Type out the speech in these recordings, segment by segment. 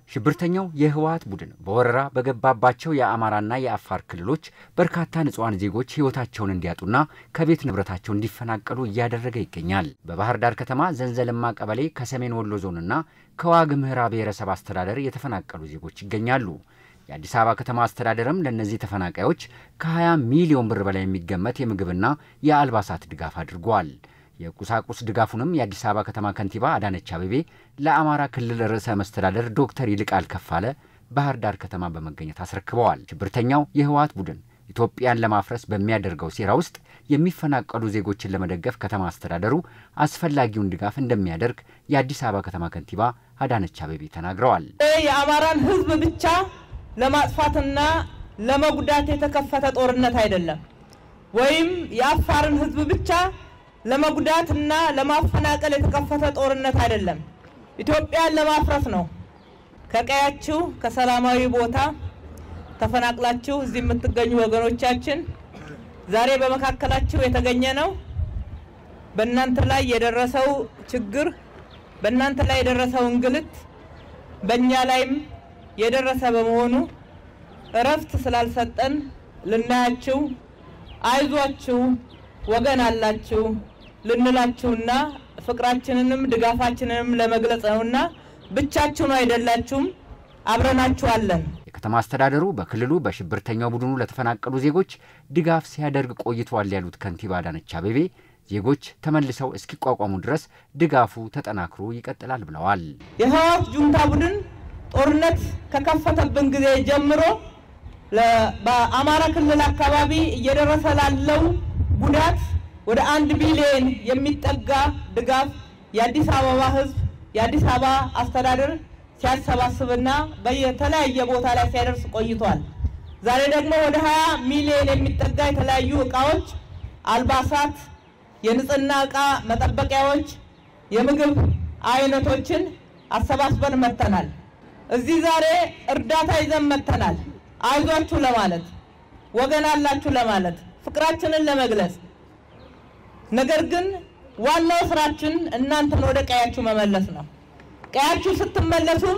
ሽብርተኛው የህወሓት ቡድን በወረራ በገባባቸው የአማራና የአፋር ክልሎች በርካታ ንጹሐን ዜጎች ህይወታቸውን እንዲያጡና ከቤት ንብረታቸው እንዲፈናቀሉ እያደረገ ይገኛል። በባህር ዳር ከተማ ዘንዘልማ ቀበሌ ከሰሜን ወሎ ዞንና ከዋግ ኽምራ ብሔረሰብ አስተዳደር የተፈናቀሉ ዜጎች ይገኛሉ። የአዲስ አበባ ከተማ አስተዳደርም ለእነዚህ ተፈናቃዮች ከ20 ሚሊዮን ብር በላይ የሚገመት የምግብና የአልባሳት ድጋፍ አድርጓል። የቁሳቁስ ድጋፉንም የአዲስ አበባ ከተማ ከንቲባ አዳነች አቤቤ ለአማራ ክልል ርዕሰ መስተዳደር ዶክተር ይልቃል ከፋለ ባህር ዳር ከተማ በመገኘት አስረክበዋል። ሽብርተኛው የህወሓት ቡድን ኢትዮጵያን ለማፍረስ በሚያደርገው ሴራ ውስጥ የሚፈናቀሉ ዜጎችን ለመደገፍ ከተማ አስተዳደሩ አስፈላጊውን ድጋፍ እንደሚያደርግ የአዲስ አበባ ከተማ ከንቲባ አዳነች አቤቤ ተናግረዋል። የአማራን ህዝብ ብቻ ለማጥፋትና ለመጉዳት የተከፈተ ጦርነት አይደለም፣ ወይም የአፋርን ህዝብ ብቻ ለመጉዳት እና ለማፈናቀል የተከፈተ ጦርነት አይደለም። ኢትዮጵያን ለማፍረስ ነው። ከቀያችሁ ከሰላማዊ ቦታ ተፈናቅላችሁ እዚህ የምትገኙ ወገኖቻችን ዛሬ በመካከላችሁ የተገኘ ነው። በእናንተ ላይ የደረሰው ችግር፣ በእናንተ ላይ የደረሰው እንግልት በእኛ ላይም የደረሰ በመሆኑ እረፍት ስላልሰጠን ልናያችሁ አይዟችሁ ወገን አላችሁ ልንላችሁና ፍቅራችንንም ድጋፋችንንም ለመግለጽ ነውና ብቻችሁን አይደላችሁም፣ አብረናችኋለን። የከተማ አስተዳደሩ በክልሉ በሽብርተኛው ቡድኑ ለተፈናቀሉ ዜጎች ድጋፍ ሲያደርግ ቆይቷል ያሉት ከንቲባ አዳነች አቤቤ ዜጎች ተመልሰው እስኪቋቋሙ ድረስ ድጋፉ ተጠናክሮ ይቀጥላል ብለዋል። የህወሓት ጁንታ ቡድን ጦርነት ከከፈተብን ጊዜ ጀምሮ በአማራ ክልል አካባቢ እየደረሰ ላለው ጉዳት ወደ አንድ ቢሊዮን የሚጠጋ ድጋፍ የአዲስ አበባ ህዝብ የአዲስ አበባ አስተዳደር ሲያሰባስብና በየተለያየ ቦታ ላይ ሲያደርስ ቆይቷል። ዛሬ ደግሞ ወደ 20 ሚሊዮን የሚጠጋ የተለያዩ እቃዎች፣ አልባሳት፣ የንጽህና እቃ መጠበቂያዎች፣ የምግብ አይነቶችን አሰባስበን መጥተናል። እዚህ ዛሬ እርዳታ ይዘን መጥተናል። አይዟችሁ ለማለት ወገን አላችሁ ለማለት ፍቅራችንን ለመግለጽ ነገር ግን ዋናው ስራችን እናንተን ወደ ቀያችሁ መመለስ ነው። ቀያችሁ ስትመለሱም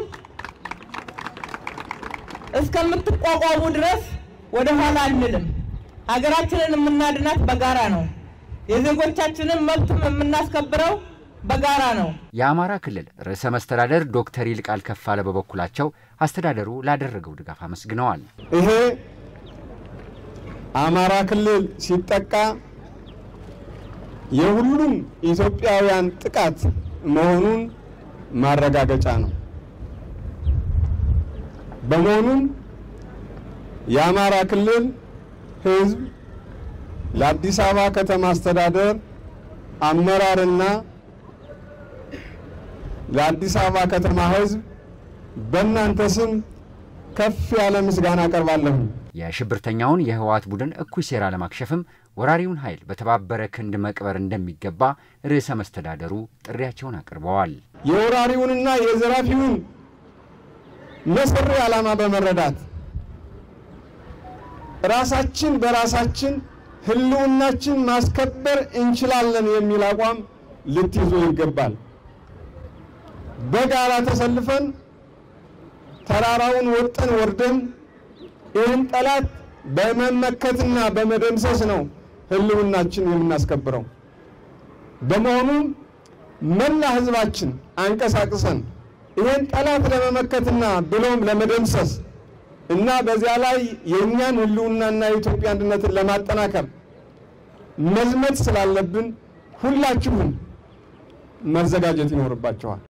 እስከምትቋቋሙ ድረስ ወደ ኋላ አንልም። ሀገራችንን የምናድናት በጋራ ነው። የዜጎቻችንን መብትም የምናስከብረው በጋራ ነው። የአማራ ክልል ርዕሰ መስተዳደር ዶክተር ይልቃል ከፋለ በበኩላቸው አስተዳደሩ ላደረገው ድጋፍ አመስግነዋል። ይሄ አማራ ክልል ሲጠቃ የሁሉም ኢትዮጵያውያን ጥቃት መሆኑን ማረጋገጫ ነው። በመሆኑም የአማራ ክልል ሕዝብ ለአዲስ አበባ ከተማ አስተዳደር አመራርና ለአዲስ አበባ ከተማ ሕዝብ በእናንተ ስም ከፍ ያለ ምስጋና አቀርባለሁ። የሽብርተኛውን የህወሓት ቡድን እኩይ ሴራ ለማክሸፍም ወራሪውን ኃይል በተባበረ ክንድ መቅበር እንደሚገባ ርዕሰ መስተዳደሩ ጥሪያቸውን አቅርበዋል። የወራሪውንና የዘራፊውን መሰሪ ዓላማ በመረዳት ራሳችን በራሳችን ህልውናችን ማስከበር እንችላለን የሚል አቋም ልትይዙ ይገባል። በጋራ ተሰልፈን ተራራውን ወጠን ወርደን ይህን ጠላት በመመከትና በመደምሰስ ነው ህልውናችን የምናስከብረው። በመሆኑም መላ ህዝባችን አንቀሳቅሰን ይህን ጠላት ለመመከትና ብሎም ለመደምሰስ እና በዚያ ላይ የእኛን ህልውናና የኢትዮጵያ አንድነትን ለማጠናከር መዝመት ስላለብን ሁላችሁም መዘጋጀት ይኖርባቸዋል።